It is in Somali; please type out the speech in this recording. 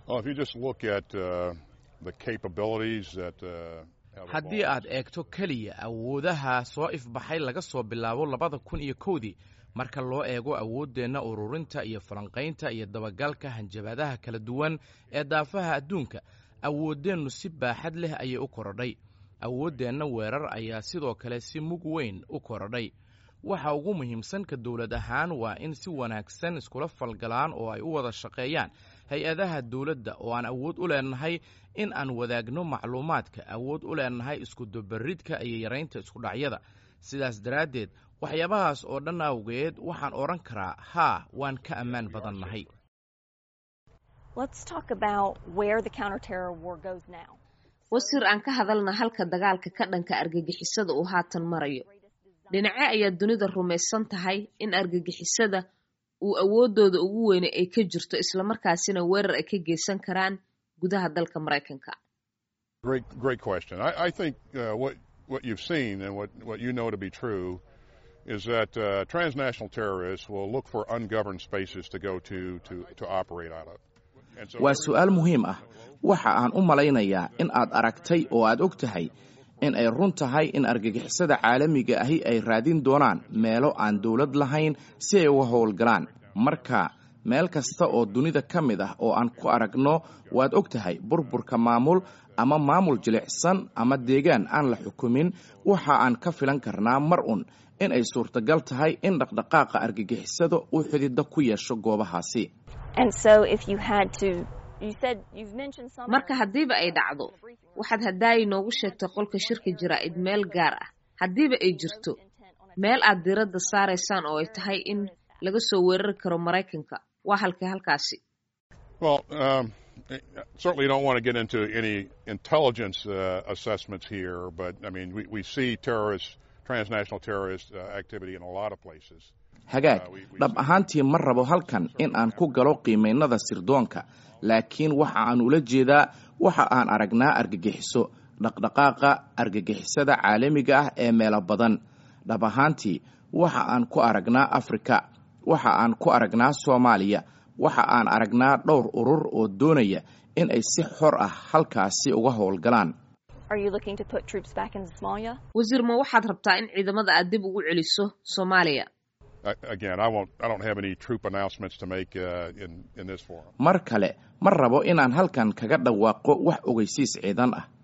haddii aad eegto keliya awoodaha soo ifbaxay laga soo bilaabo labada kun iyo kowdii marka loo eego awooddeenna ururinta iyo falanqaynta iyo dabagalka hanjabaadaha kala duwan ee daafaha adduunka awooddeennu si baaxad leh ayay u korodhay awooddeenna weerar ayaa sidoo kale si mug weyn u korodhay waxa ugu muhiimsan ka dowlad ahaan waa in si wanaagsan iskula falgalaan oo ay u wada shaqeeyaan hay-adaha dowladda oo aan awood u leenahay in aan wadaagno macluumaadka awood u leenahay iskudubaridka iyo yaraynta iskudhacyada sidaas daraaddeed waxyaabahaas oo dhan awgeed waxaan odhan karaa haa waan ka ammaan badannahay wasiir aan ka hadalna halka dagaalka ka dhanka argagixisada uu haatan marayo dhinace ayaa dunida rumaysan tahay in argagixisada uu awooddooda ugu weyne ay ka jirto islamarkaasina weerar ay ka geysan karaan gudaha dalka maraykanka is that uh, transnational terrorists will look for ungoverned spaces to go to to, to operate out of. waa su'aal muhiim ah waxa aan u malaynayaa in aad aragtay oo aad og tahay in ay run tahay in argagixisada caalamiga ahi ay raadin doonaan meelo aan dowlad lahayn si ay uga howlgalaan marka meel kasta oo dunida ka mid ah oo aan ku aragno waad og tahay burburka maamul ama maamul jilicsan ama deegaan aan la xukumin waxa aan ka filan karnaa mar un in ay suurtagal tahay in dhaqdhaqaaqa argagixisada uu xididda ku yeesho goobahaasi marka haddiiba ay dhacdo waxaad haddaayi noogu sheegtay qolka shirka jaraa'id meel gaar ah haddiiba ay jirto meel aad diiradda saaraysaan oo ay tahay in laga soo weerari karo maraykanka waa halkee halkaasi certainly don't want to get into any intelligence uh, assessments here, but I mean, we, we see terrorists, transnational terrorist uh, activity in a lot of places. hagaag dhab ahaantii ma rabo halkan in aan ku galo qiimaynada sirdoonka laakiin waxa aan ula jeedaa waxa aan aragnaa argagixiso dhaqdhaqaaqa argagixisada caalamiga ah ee meelo badan dhab ahaantii waxa aan ku aragnaa afrika waxa aan ku aragnaa soomaaliya waxa aan aragnaa dhowr urur oo doonaya in ay si xor ah halkaasi uga howlgalaan wasiir ma waxaad rabtaa in ciidamada aad dib ugu celiso soomaaliya mar kale ma rabo inaan halkan kaga dhawaaqo wax ogeysiis ciidan ah